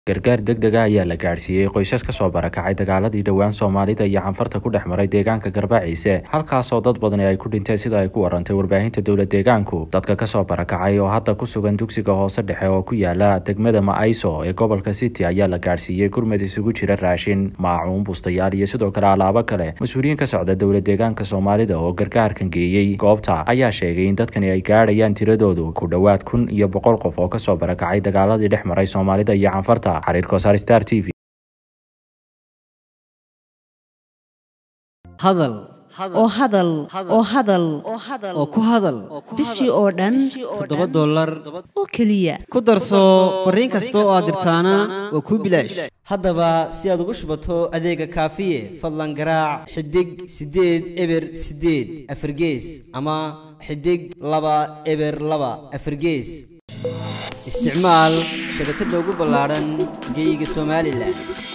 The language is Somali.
gargaar degdega ayaa la gaadhsiiyey qoysas ka soo barakacay dagaaladii dhowaan soomaalida iyo canfarta ku dhex maray deegaanka garbaciise halkaasoo dad badani ay ku dhinteen sida ay ku warantay warbaahinta dowla deegaanku dadka kasoo barakacay oo hadda ku sugan dugsiga hoose dhexe oo ku yaala degmada ma-ayso ee gobolka city ayaa la gaadhsiiyey gurmad isugu jira raashin maacuun bustayaal iyo sidoo kale alaabo kale mas-uuliyiin ka socda dowla deegaanka soomaalida oo gargaarkan geeyey goobta ayaa sheegay in dadkani ay gaadhayaan tiradoodu ku dhowaad kun iyo boqol qof oo kasoo barakacay dagaaladii dhex maray soomaalida iyo canfarta hadal oo hadal oo hadal oo ku hadal bishii oo dhan toddoba dollar oo keliya ku darso fariin kasta oo aad dirtaana waa kuu bilaash haddaba si aad ugu shubato adeega kaafiye fadlan garaac xidig siddeed eber siddeed afargees ama xidig laba eber laba afargees isticmaal shabakadda ugu ballaadhan geeyiga somalilan